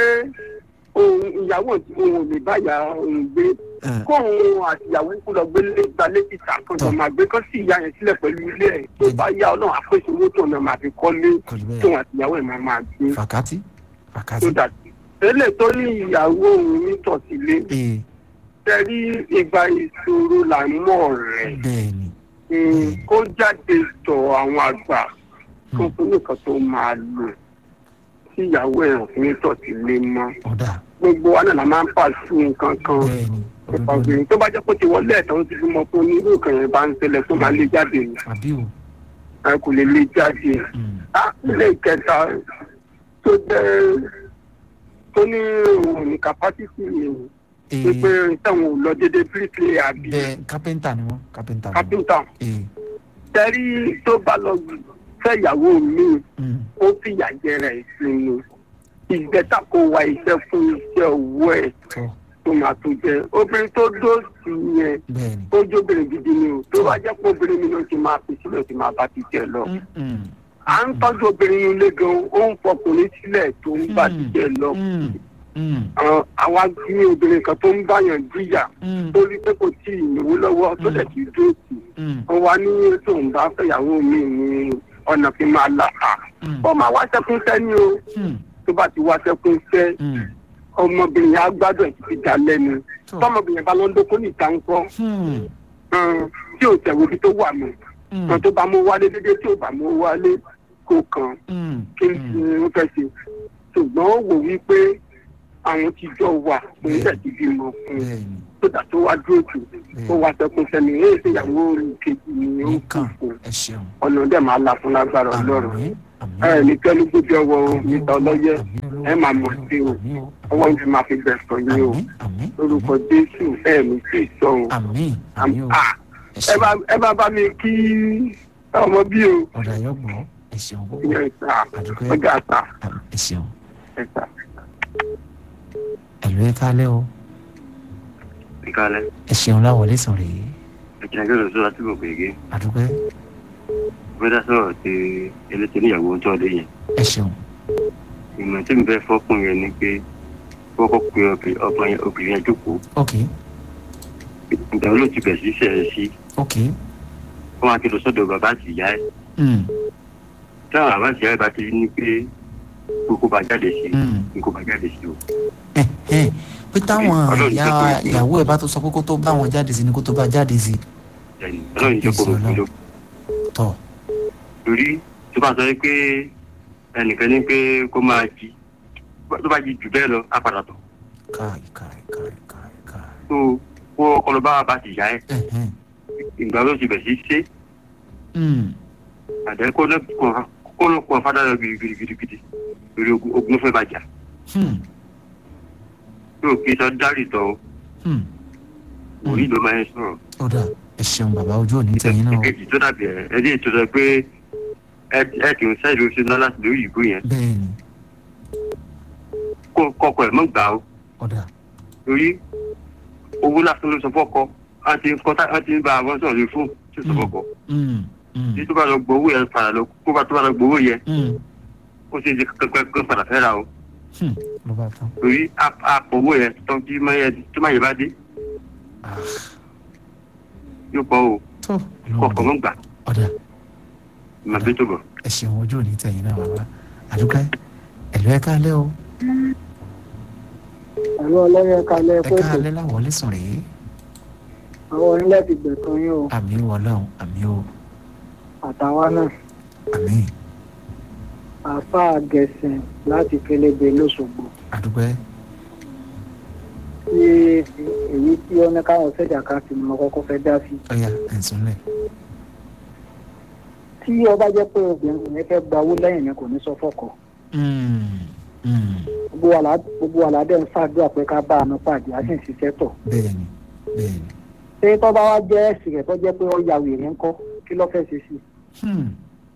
òun ìyàwó òun ò lè báyà òun gbé kóun àtìyàwó kú lọ gbélé gbalé títà kan tó máa gbé kán sí ìyá yẹn sílẹ̀ pẹ̀lú ilé ẹ̀ tó bá yá ọlọ́run àpèsè owó tó náà máa fi kọ́lé kò rí tóun bẹ́ẹ̀ àtìyàwó ẹ̀ máa máa gbé fàkátì tó fàkátì. dàtí. tẹ́lẹ̀ tó ní ìyàwó òun nítòsílé ee tẹ́rí ìgbà ìṣòro là ń mọ̀ rẹ̀ bẹ́ẹ̀ ni Mm, kó jáde tọ̀ àwọn àgbà tó fún nìkan tó máa lò tí ìyàwó ẹ̀ hàn fún nítòsílé mọ́ ọ̀dà gbogbo wa náà la máa ń pa sí nǹkan kan bẹ́ẹ̀ ni nípa òdodo ni obìnrin tó bá jẹ́ pé ó ti wọlé ẹ̀tọ́ ó ti fi mọ pé onírú nǹkan yẹn bá ń ṣẹlẹ̀ tó máa lé jáde ni àbí o. ẹ kò lè lé jáde. Mm. á ilé ìkẹta tó jẹ́ tó ní òun ní capacity yẹn ee pé táwọn ò lọ déédéé bíríkì àbí bẹ́ẹ̀ kápẹ́ńtà ni wọ́n kápẹ́ńtà ni wọ́n. kápẹ́ńtà ee tẹ́rí tó bá lọ fẹ́ ìyàwó mi mm. ó fìyà jẹrẹ ìsinmi ìgbẹ́ta kó wa iṣẹ́ fún iṣẹ́ owó ẹ̀ tọ́ tó máa tó jẹ obìnrin tó dóòtì yẹn bẹ́ẹ̀ ni. ó jóbìnrin gidi ni o tó bá jẹ́ pé obìnrin mi ló ti máa fi sílẹ̀ ti máa bá ti jẹ lọ. Mm, mm, à ń tọ́jú obìnrin yìí lé gan ó ń fọkùnrin sílẹ̀ tó ń bá ti jẹ lọ. mm, mm, Àwọn- àwa ní obìnrin kan tó ń báyàn jìyà mm, tó rí pé kò tí ì náwó lọ́wọ́ tó dẹ̀ ti dóòtì. mm, wọ́n wá ní tóun bá fẹ́yàwó mi ní ọ̀nà fi máa là á. mm, ó máa wá sẹ́kún sẹ́ni o mm, tó bá ti wá sẹ́kún sẹ́ mm. ọmọbìnrin yẹn á gbádùn ẹ̀ títí dá lẹ́nu. tọ́ tọ́mọbìnrin bá lọ́ńdọ́ kó ní ìta ń kọ́ mm, tí ò tẹ̀wé ibi tó wà mọ́. mm, kan tó bá mú wálé dédé tí ò bá mú wálé kó kan mm, kí mm. ni ó fẹ́ ṣe ṣùgbọ́n ó wò wípé àwọn ti jọ wà òun tẹ̀ ti bímọ fún un bẹ́ẹ̀ ni tó dà tó wá dúró tù ó wá sẹ́kún sẹ́ni èyí tí ìyàwó kejì ni ó ń kú nìkan fún ẹ ṣeun. ọ̀nà dẹ̀ máa la fún lágbára ọlọ́run àmín àmín ẹ ní kẹ́lú gbójú ọwọ́ níta ọlọ́yẹ àmín olówó. ẹ máa mọ̀ sí o àmín o ọwọ́ ń fi máa fi bẹ̀sọ̀ yín o àmín àmín lórúkọ jésù ẹ ní sí ìsọ o àmín àmín o Ah, ẹ ẹ ṣeun bá ẹ bá bá mi kí ọmọ bí o ọ̀dà yóò gbọ́ ẹ ṣeun púpọ̀ ìyẹn ìta àdúgbò ọjà àta ẹ ṣeun ẹ̀ta. ẹ̀lú ẹ kálẹ̀ o ìkàlẹ̀ ẹ ṣeun láwọlé sàn rèé ìkìlẹ̀ lọ sọ́ra tí kò pèké àdúgbò bẹ́ẹ̀ sọ̀rọ̀ ti elétò níyàwó ń tọ́lé yẹn ẹ ṣeun ìmọ̀ tí mi fẹ́ fọ́kùn yẹn ni pé kọ́kọ́ pe ọkùnrin- ọkùnrin obìnrin yẹn jókòó ok ìgbà wo ló ti bẹ̀ sí sẹ̀rẹ̀ sí ok kó máa kí lọ sọ́dọ̀ bàbá àti ìyá ẹ̀ mm, táwọn bàbá àti ìyá ẹ̀ bá ti ní pé kókó bá jáde sí mm. kókó bá jáde sí o ẹ ẹ pé táwọn Ọlọ́run ìyá jẹ́ kó- ìyàwó ẹ bá tó sọ pé kó tó bá wọn jáde sí ni kó tó bá jáde sí ẹni ọlọ́run jẹ́ kó Ìṣọ̀lá. rògbò ló tọ torí tó bá sọ pé ẹnìkan ní pé kó máa jí tó bá jí jù bẹ́ẹ̀ lọ á padà tọ̀ káì káì káì káì káì tó kó ọkọ lọ bá bàbá àti ìyá ẹ̀ ẹ ẹ ìgbà wo ló ti bẹ̀ sí ṣe mm, àdé kó ló kó ló kó fádà lọ gidigidigidi lórí ogun ogun fẹ́ bàjá hmm, yóò kí sọ dárì tọ o hmm. orí ló máa ń sọ̀rọ̀ ó dà ẹ ṣeun bàbá ojú òní tẹ̀yìn náà o. èkejì tó dàbí ẹ ẹ dé tó sọ pé ẹ ẹ kì í sẹ́ẹ̀dì oṣù náà láti lórí ìbò yẹn bẹ́ẹ̀ ni kó kọkọ ẹ̀ mọ́ gbà ó ó dà torí owó lásán ló sọ fọ́kọ á ti ń kọ́tà á ti ń bá àwọn sọ̀rọ̀ lórí fún tí ó sọ fọ́kọ mm, mm, tí tó bá lọ gbowó yẹn padà lọ kó bá tó bá lọ gbowó yẹn mm, ó ṣe é ṣe kankan kan padà fẹ́ ra o hmm, ló bá tán. torí àpò owó yẹn tó tí máa yẹ tó máa yẹ bá dé Ah, yóò pọ̀ o tó kọ̀ọ̀kan mọ́ gbà ọ̀dà mà bí tó bọ̀. ẹ ṣeun ojú òní tẹ̀yìn náà bàbá àdúgbò ẹ̀lú ẹ káalẹ́ o àwọn ọlọ́yẹ kalẹ̀ ẹ káalẹ́ láwọlé sùn rèé àwọn onílẹ̀ ti gbẹ̀kan yín o àmì wọlọ́run àmì o àtàwọn náà àmì àáfàá gẹ̀ẹ́sìn láti kélébé lọ́sọ̀gbọ̀ àdúgbò tí èyí tí ó ní káwọn sẹ́jà ká sí ni mo kọ́kọ́ fẹ́ dá sí. ọ̀yà ẹ̀sùnlẹ̀ tí ọba jẹ́ pé obìnrin yẹn fẹ́ gba owó lẹ́yìn yẹn kò ní sọ fọ́kọ gbogbo àlá gbogbo àládẹ́ ń ṣàdúrà pé ká bá àánú pàdé á sì ń ṣiṣẹ́ tọ̀. bẹ́ẹ̀ni bẹ́ẹ̀ni ṣé tó bá wá jẹ́ ẹ̀sìn rẹ̀ tó jẹ́ pé ó ya wèrè ńkọ́ kí ló fẹ́ ṣe sí i. Hmm.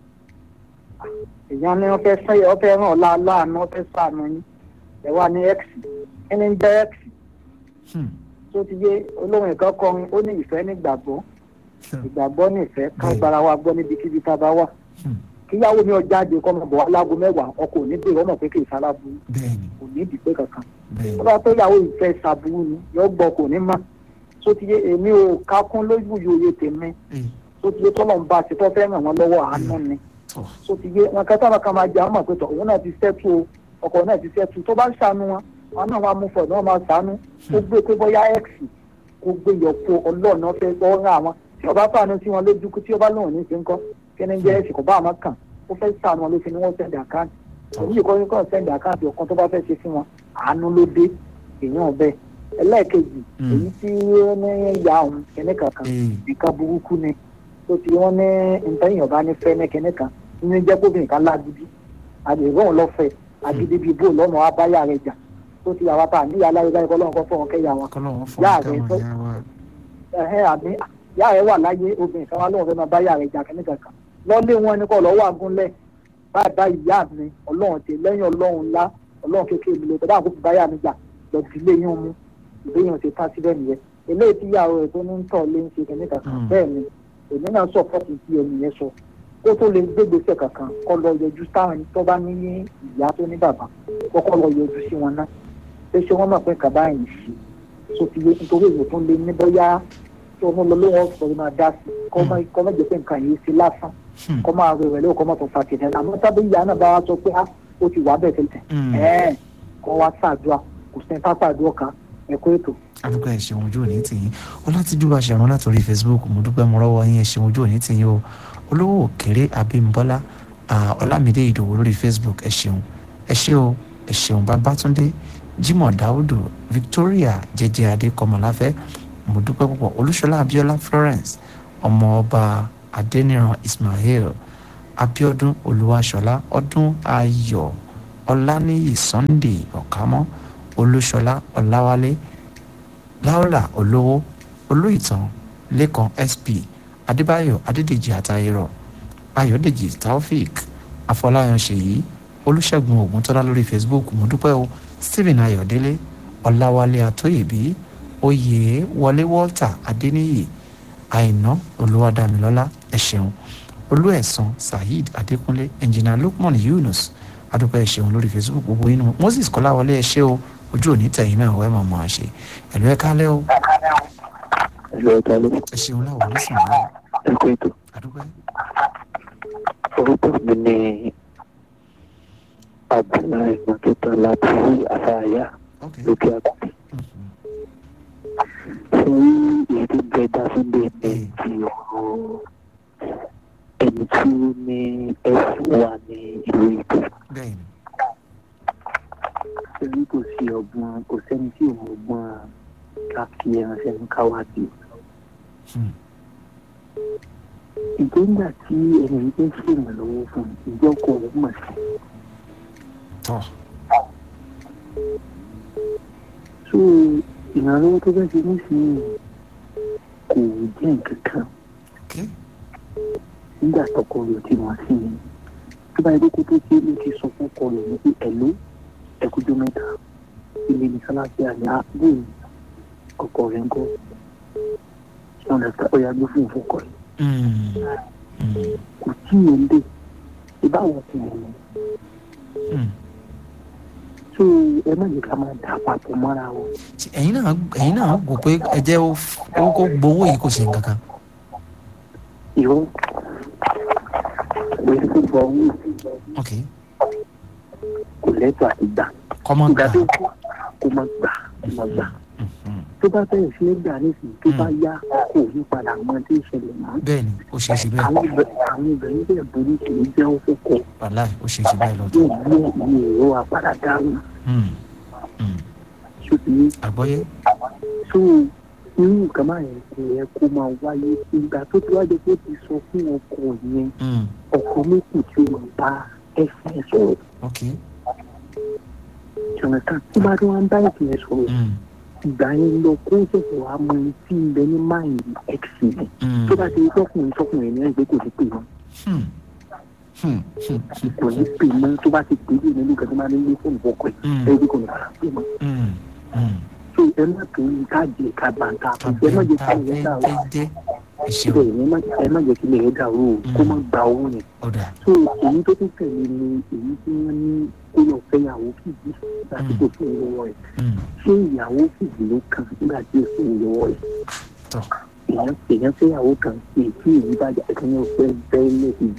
èèyàn ní wọ́n fẹ́ sẹ́yẹ wọ́n fẹ́ ràn ọ́ lá- láàánú wọ́n fẹ́ sàánú yín ẹ̀ wá ní x kí ni ń jẹ́ x Hmm. tó ti yé olóhùn ìkan kọrin ó ní ìfẹ́ nígbàgbọ́ ìgbàgbọ́ ní ìfẹ́ ká Bẹ́ẹ̀. gbára wa gbọ́ níbikíbi tá a bá wà Hmm. kíyàwó mi ọjà àjẹ kọ́ máa bọ̀ wá láago mẹ́wàá ọkọ̀ òní bèrè ọmọ pé kì í sálábù bẹ́ẹ̀ni kò ní ìdìpé kankan bẹ́ẹ̀ni tó bá tó yàwó ìfẹ́ sàbúrú ni yóò gbọ́ kò ní mọ̀ tó ti yé èmi ò kákún lójú yòòyè tèmi Ee, tó ti yé tọ́lọ̀ ń bá a ṣe tó fẹ́ ràn wọ́n lọ́wọ́ àánú ni tọ́ tó ti yé wọn kẹta wọn kan máa jẹ àwọn mọ̀ pé tọ̀ òun náà ti sẹ́tù o ọkọ̀ náà ti sẹ́tù tó bá ń ṣàánú wọn wọn náà wọn mú fọ̀ náà máa ṣàánú ó gbé pé bóyá x kó gbé yọ̀pọ̀ ọlọ́ọ̀nà fẹ́ gbọ́ rán àwọn tí ọba fàánú sí wọn lójú kú tí ọba lóhùn ní ìsìnkọ́ kí ni jẹ́ x kò bá àwọn kàn ó fẹ́ ṣàánú wọn ló fi ní wọ́n sẹ́ndì àkáǹtì èyí kọ́ ní kọ́ sẹ́ndì àkáǹtì ọ̀kan tó bá fẹ́ ṣe fún wọn àánú ló dé èèyàn bẹ́ẹ̀ ẹlẹ́ẹ̀kejì Mm. èyí tí ó ní ìyá òun kìnní kankan ee nǹkan burúkú ni tó ti wọ́n ní ntẹ́yìn ọba ní fẹ́ ní kìnní kan nínú jẹ́ kóbìnrin kan lágídí àgbèrè òun lọ́fẹ̀ẹ́ agídí bíi bó lọ́mọ abáyà rẹ̀ jà tó ti àwọn apá àníyá aláyé báyìí kọ́ lọ́wọ́ kọ́ fọ́ wọn kẹ́yà wọn kọ́lọ́wọ́ fọ́ Yáa ká rẹ̀ wọn tó- yá wa ẹ̀hẹ́ àmì ìyá rẹ̀ wà láyé obìnrin kan wá lóun fẹ́ máa báyà rẹ̀ jà kìnní kankan lọ́lé wọn ni kọ́ lọ́wọ́ àgúnlẹ̀ báyìí báyìí ìyá mi ọlọ́run ti lẹ́yìn ọlọ́run ńlá ọlọ́run kékeré mi lè tọ́ dáhùn kó fi báyà mi jà lọ sí ilé yín mú ìbéyàn ti tán síbẹ̀ nìyẹn eléyìí tí ìyàwó rẹ̀ tó ní ń tọ̀ lé ń ṣe kìnní kankan Mm. bẹ́ẹ̀ ni èmi náà sọ fọ́ọ̀tì tí ẹni yẹn sọ kó tó lè gbégbèsè kankan kọ́ lọ yọjú táwọn tó bá ní ìyá tó ní bàbá kọ́kọ́ lọ yọjú sí wọn náà pé ṣé wọ́n mọ̀ pé kàbá yìí ṣe tó ti yé nítorí èyí tó lé ní bóyá tó ń lọ lówó ọ̀sọ̀ máa dá sí kọ́ má kọ́ má jẹ́ pé nǹkan yìí ṣe lásán Hmm. kọ́ máa rẹ̀ rẹ̀ lóò kọ́ má tó fa kìnìún àmọ́ tábí ìyá náà bá wá sọ pé á ó ti wà bẹ́ẹ̀ tẹ́lẹ̀ Hmm. ẹ̀ẹ́n kọ́ wá ṣàdúrà kò sí ní pápá àdúrà kan ẹ̀kọ́ ètò àdúgbò ẹ̀ ṣeun ojú òní tìyín ọlátìjú bá ṣẹ̀rún látòrí facebook mo dúpẹ́ mo rọ́wọ́ yín ẹ̀ ṣeun ojú òní tìyín o olówó òkèrè abímbọ́lá ah, ọlámídé ìdòwò lórí facebook ẹ̀ ṣeun ẹ̀ ṣe o ẹ̀ ṣeun babátúndé jimoh dáúdù victoria jẹjẹ adé kọmọláfẹ́ mo dúpẹ́ púpọ̀ olúṣọlá abíọ́lá florence ọmọ ọba adẹniran ismail abiodun olúwaṣọlá ọdún ayọ̀ ọláníyì sunday ọ̀kámọ́ olúṣọlá ọláwálé laura olówó olóìtàn lẹ́kan sp adébáyọ̀ adédèjì àtàyèrọ̀ ayọ̀dèjì taofik afọláyan ṣèyí olùṣègùn ògùntọ́lá lórí facebook mo dúpẹ́ o stephen ayọ̀délé ọláwálé àtóyèbí oyè wọlé walter adéníyì àìná olúwadámilọ́lá ẹ ṣeun olúẹ̀sán saheed adékúnlé ẹnjìnà lukman yunus adúpẹ́ ẹ ṣeun lórí facebook gbogbo inú moses kọ́láwọlé ẹ ṣé o ojú òní tẹ̀yìn náà wẹ́ẹ́ mọ̀ mọ́ àṣẹ ẹ̀lú ẹ kálẹ́ o ẹ̀rọ ẹ̀ka ló ẹ ṣeun láwọn onísìn náà ẹ̀kọ́ ètò adúpẹ́ orúkọ mi ní abdullahi mọ́tòtò láti àfààyà ok lókè àgbàdì. Mhm. fún èyí tó gbẹ dáfídé ní ti ọ̀rọ̀ ẹni tí ó ní ẹ̀sùn wà ní ìlú ètò. bẹ́ẹ̀ ni torí kò sí ọgbọ́n kò sẹ́ni tí òun ọgbọ́n ká fi ẹran sẹ́nu káwájú. Hmm. ìgbéǹgbà tí ẹni yìí fẹ́ ṣèrànlọ́wọ́ fún ìjọkọ̀ ọ̀hún mọ̀ sí. tọ́ so ìrànlọ́wọ́ tó fẹ́ ṣe nísìnyí kò jẹ́ nǹkan kan ok nígbà tọkọ rẹ̀ tí wọ́n sí ni tó bá yẹ kó tó ṣe ló ti sọ fún ọkọ rẹ̀ ní pé ẹ̀ló ẹ̀kújọ́ mẹ́ta ilé ní sáláṣí àná àbúrò ọkọ rẹ̀ ń kọ́ ọ̀nà ọ̀yà gbé fún ìfọkọ rẹ̀ Hmm. Hmm. kò tí ì ń dé ìbáwọn kò mọ̀ Hmm. so ẹ má jẹ́ ká máa dà papọ̀ mọ́ra wọn. Ṣé ẹ̀yin náà ẹ̀yin náà wò pé ẹ jẹ́ ó f- ó kó gbowó yìí kò ṣe nǹkan kan ìró pẹ̀lú kó gba owó ok kò lẹ́tọ̀ àti gbà kọ́mọ́ ìgbà gbà tó kú kó má gbà kó má gbà Mhm. tó bá bẹ̀rẹ̀ sí ní gbà nísìnyí tó bá yá kò ní padà mọ tí ń ṣẹlẹ̀ mọ́ bẹ́ẹ̀ ni ó ṣe é ṣe bẹ́ẹ̀ àwọn ibẹ̀- àwọn obìnrin bẹ́ẹ̀ borí kì í jẹ́ ó fọ́kọ̀ wàláì ó ṣe é ṣe bẹ́ẹ̀ lọ́dún yóò gbé ìwé ìró apàdà dáhùn Hmm. Hmm. ṣùgbọ́n àgbọ́yé tó irú nǹkan máa yẹn kò yẹ kó máa wáyé ìgbà tó ti wájú pé ó ti sọ fún ọkọ yẹn Hmm. ọkọ méjì tí ó máa bá ẹsẹ̀ sọ̀rọ̀ ok jonathan tí bá tí wọ́n ń bá ẹsẹ̀ sọ̀rọ̀ Hmm. ìgbà yẹn lọ kó ṣẹ̀ṣẹ̀ wá mọ ẹni tí ń bẹ ní máìlì x rẹ̀ Hmm. tó bá ti rí tọkùnrin tọkùnrin ní ẹgbẹ́ kò ní pè mọ́ Hmm. Hmm. Hmm. Hmm. kò ní pè mọ́ tó bá ti pè é nínú nǹkan tó máa ní ilé fóònù fọkọ ẹ̀ Hmm. ẹgbẹ́ kò ní padà pè mọ́ Hmm. Hmm. tó ẹ má tó ní káàdì ẹ̀ka bàǹkà ẹ má jẹ́ kí ilẹ̀ dà o dédé ìṣeun bẹ́ẹ̀ ni ẹ má- ẹ má jẹ́ kí ilẹ̀ dà o kó má gba owó yẹn ọ̀dà so èyí tó tún tẹ̀lé ni èyí tí wọ́n ní kó lọ fẹ́yàwó kìdí láti kò fún ìlọ́wọ́ ẹ̀ Hmm. ṣé ìyàwó kìdí ló kàn nígbà tí ó fún ìlọ́wọ́ ẹ̀ tọ́ èèyàn èèyàn fẹ́yàwó kan èyí tí èyí bá jà ẹ̀kan yóò fẹ́ bẹ́ẹ̀ lẹ́sìn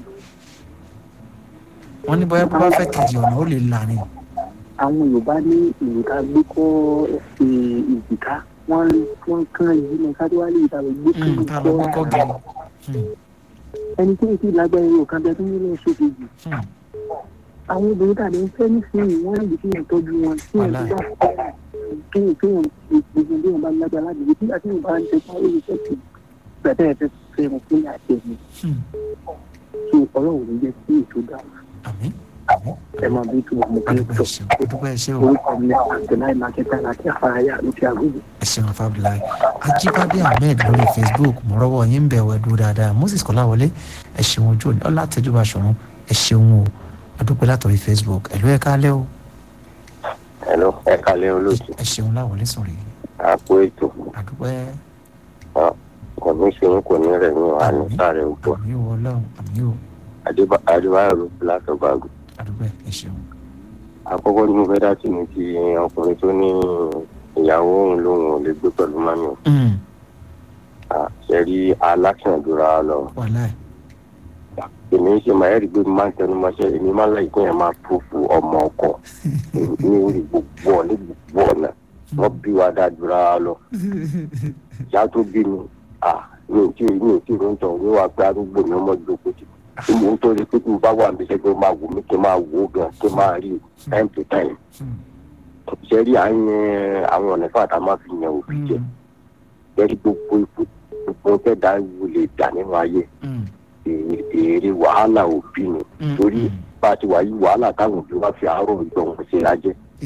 wọ́n ní bóyá bó bá fẹ́ kejì ọ̀nà ó lè là ní àwọn yorùbá ní ìlú ká gbé kọ́ ẹsẹ̀ ìjìká wọ́n wọ́n kán yìí ní kájúwálé ìta lọ gbé Hmm. tá a lọ kọ́kọ́ kọ́ gẹ̀rẹ́ Hmm. ẹni tí èyí lágbára yóò kan bẹ tó ń lọ sókè jù Hmm. àwọn obìnrin tàbí ń fẹ́ nísìnyí wọ́n lè fi hàn tọ́jú wọn tí wọ́n ti bá kéèyàn kéèyàn gbogbo bí wọ́n bá lágbára láti gbé nígbà tí wọ́n bá ń tẹ fún àwọn olùfẹ́ sí gbàtẹ́ ẹ̀ fẹ́ fẹ́ wọn fún àti ẹ̀mí Hmm. tó ọlọ́run ní jẹ́ sí ètò dá àmín àmín ẹ máa bí tó mọ̀ kí adúpẹ́ tó ẹ̀ṣẹ̀ adúpẹ́ ẹ̀ṣẹ̀ o orúkọ mi àtẹnáì mákẹ́tà láti afárayá ló ti àgùnbù. ẹ̀ṣẹ̀ wọn fábíláì ajíbádé ahmed lórí facebook mọ̀rọ́wọ́ yín ń bẹ̀ wẹ̀ dúró dáadáa moses kọ́láwọlé ẹ̀ṣẹ̀ wọn ojú òní ọlá tẹ́júbà ṣọ̀run ẹ̀ṣẹ̀ wọn o adúpẹ́ látọ̀rí facebook ẹ̀lú ẹ̀ kálẹ̀ o Hello, ẹ kalẹ̀ olóòtú. ẹ̀ṣẹ̀ wọn láwọlé sọ̀rọ̀ yìí Àpò ètò adúpẹ́ kò ní ṣe ń kò ní rẹ̀ ní àná sáré ògbó. àmì ò ọlọ́run àmì ò Adébáyọ̀ ló fi látọ̀gbàgò. adúpẹ́ ẹ̀ṣẹ̀ wọn. Àkọ́kọ́ ní mo fẹ́ dá sí ni ti ọkùnrin tó ní ìyàwó òun lòun ò lè gbé pẹ̀lú mami o. Hmm. Ṣé rí alákìyàndúrà lọ? wàláì Èmi ń ṣe máa ẹ̀rí pé mo máa ń tẹnu mọ́ṣẹ́ èmi máa ń láì kí yẹn máa púfù ọmọ ọkọ ní orí gbogbo ọ̀nà gbogbo ọ̀nà. Wọ́n bí wa dáadúrà lọ. Ìyá tó bí mi, ah, mi ò tí ì mi ò tí ì ló ń tọ̀ wíwá pé arúgbó mi ọmọ ìjókòó ti mo ń torí pé kí n bá wà níbi iṣẹ́ pé ó máa wò mí kí n máa wò ó gan kí n máa rí time to time. ṣe rí àyẹn àwọn ọ̀nà fún àtàwọn máa fi yan òbí jẹ lẹ́rí gbogbo ipò gbogbo tẹ̀dá wù lè dà nínú ayé èrè wàhálà òbí ni torí bá a ti wà yí wàhálà táwọn òbí wá fi àárọ̀ ìgbọ̀ wọn ṣe lájẹ́